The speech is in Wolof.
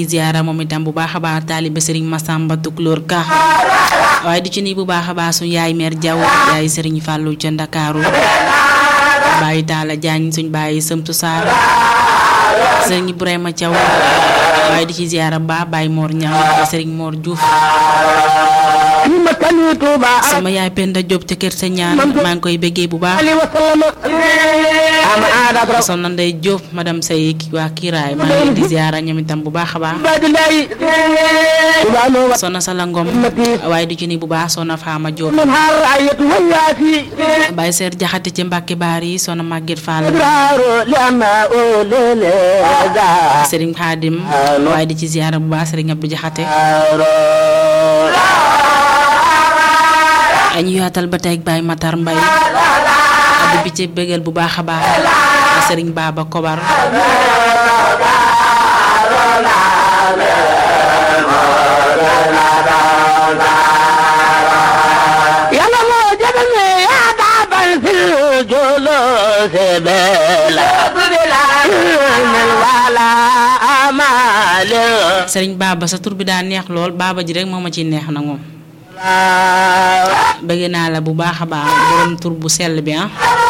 ziara moom itam bu baax a baax taalibe Serigne Massamba Tukulóor Ka waaye di ci nii bu baax a baax suñ yaay meer Jaw yaay Serigne Fallou ca Ndakaaru bàyyi Taala Jaañ suñ bàyyi Sëmtu Saar Serigne Ibrahima Thiaw waaye di ci ziara ba Baye Mor Ñaŋ Serigne Mor Diouf sama yaay Penda Diop ca kër sa ñaan maa ngi koy bëggee bu baax soxna Ndey Diop madame Sey waa Kiraay maa ngi leen di ziara ñoom itam bu baax a baax soxna Sala Ngom waaye di ci ni bu baax soxna Faama Diop Baye Seer Jaxate ci Mbàkke Baar yi soxna Maguette Fall Serigne Khadim waaye di ci ziara bu baax Serigne Abdou Jaxate ñu yaatal ba tey ak Baye Matar Mbay di bi ci bëggal bu baax a baax Serigne Baba Kobar yàlla moo jabal me yaa daabal fil jolo sebela wala amale Serigne Baba sa tur bi daa neex lool Baba ji rek moo ma ciy neex na moom bëgg naa la bu baax a baax borom tur bu sell bi ah